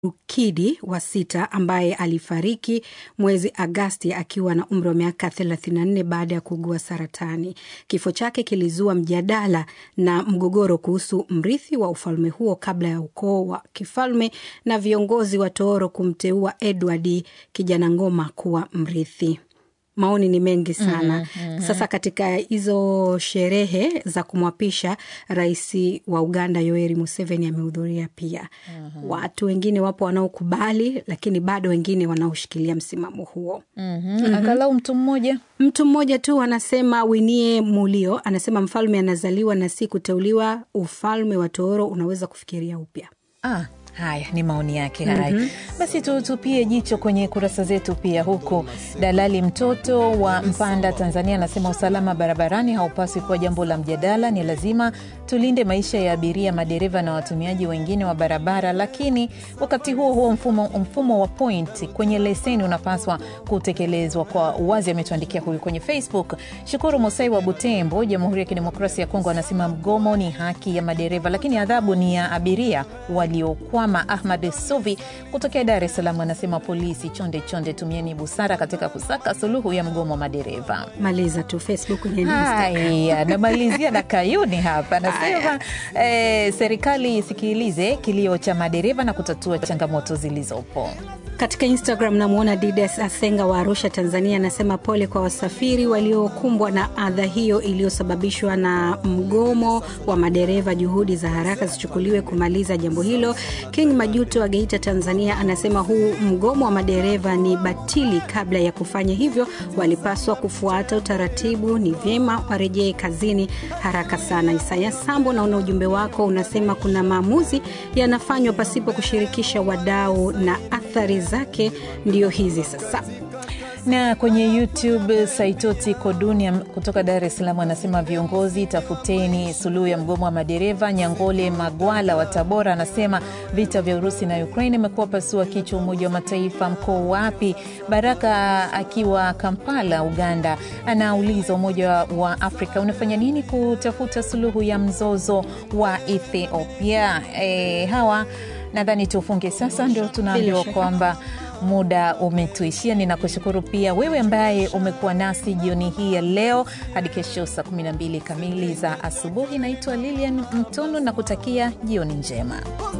Rukidi wa sita ambaye alifariki mwezi Agasti akiwa na umri wa miaka 34 baada ya kuugua saratani. Kifo chake kilizua mjadala na mgogoro kuhusu mrithi wa ufalme huo kabla ya ukoo wa kifalme na viongozi wa tooro kumteua Edward Kijana Ngoma kuwa mrithi. Maoni ni mengi sana. Mhm, mhm. Sasa katika hizo sherehe za kumwapisha rais wa Uganda Yoweri Museveni amehudhuria pia. Watu wengine wapo wanaokubali, lakini bado wengine wanaoshikilia msimamo huo. Mhm. Angalau mtu mmoja Mtu mmoja tu anasema, Winie Mulio anasema mfalme anazaliwa na si kuteuliwa. Ufalme wa Tooro unaweza kufikiria upya. Ah, haya ni maoni yake haya. Basi tutupie jicho kwenye kurasa zetu pia, huku dalali mtoto wa Mpanda Tanzania anasema usalama barabarani haupaswi kuwa jambo la mjadala, ni lazima tulinde maisha ya abiria, madereva na watumiaji wengine wa barabara, lakini wakati huo huo mfumo, mfumo wa point kwenye leseni unapaswa kutekelezwa kwa uwazi, ametuandikia huyu kwenye Facebook. Shukuru Mosai wa Butembo, Jamhuri ya Kidemokrasia ya Kongo anasema mgomo ni haki ya madereva, lakini adhabu ni ya abiria waliokwama. Ahmad Suvi kutokea Dar es Salaam anasema polisi, chonde chonde, tumieni busara katika kusaka suluhu ya mgomo wa madereva. Maliza tu Facebook kwenye Insta. Haya, namalizia na Kayuni hapa anasema eh, serikali isikilize kilio cha madereva na kutatua changamoto zilizopo. Katika Instagram namwona Didas Asenga wa Arusha, Tanzania, anasema pole kwa wasafiri waliokumbwa na adha hiyo iliyosababishwa na mgomo wa madereva. Juhudi za haraka zichukuliwe kumaliza jambo hilo. King Majuto wa Geita, Tanzania, anasema huu mgomo wa madereva ni batili. Kabla ya kufanya hivyo, walipaswa kufuata utaratibu. Ni vyema warejee kazini haraka sana. Isaya Sambo, naona ujumbe wako unasema kuna maamuzi yanafanywa pasipo kushirikisha wadau na athari zake ndio hizi sasa. na kwenye YouTube Saitoti Kodunia kutoka Dar es Salaam anasema viongozi, tafuteni suluhu ya mgomo wa madereva. Nyangole Magwala wa Tabora anasema vita vya Urusi na Ukraine imekuwa pasua kichwa Umoja wa Mataifa, mko wapi? Baraka akiwa Kampala, Uganda, anauliza Umoja wa Afrika unafanya nini kutafuta suluhu ya mzozo wa Ethiopia? E, hawa nadhani tufunge sasa, ndio tunaambiwa Bila shaka. kwamba muda umetuishia. Ninakushukuru pia wewe ambaye umekuwa nasi jioni hii ya leo hadi kesho saa 12 kamili za asubuhi. Naitwa Lilian Mtono na kutakia jioni njema.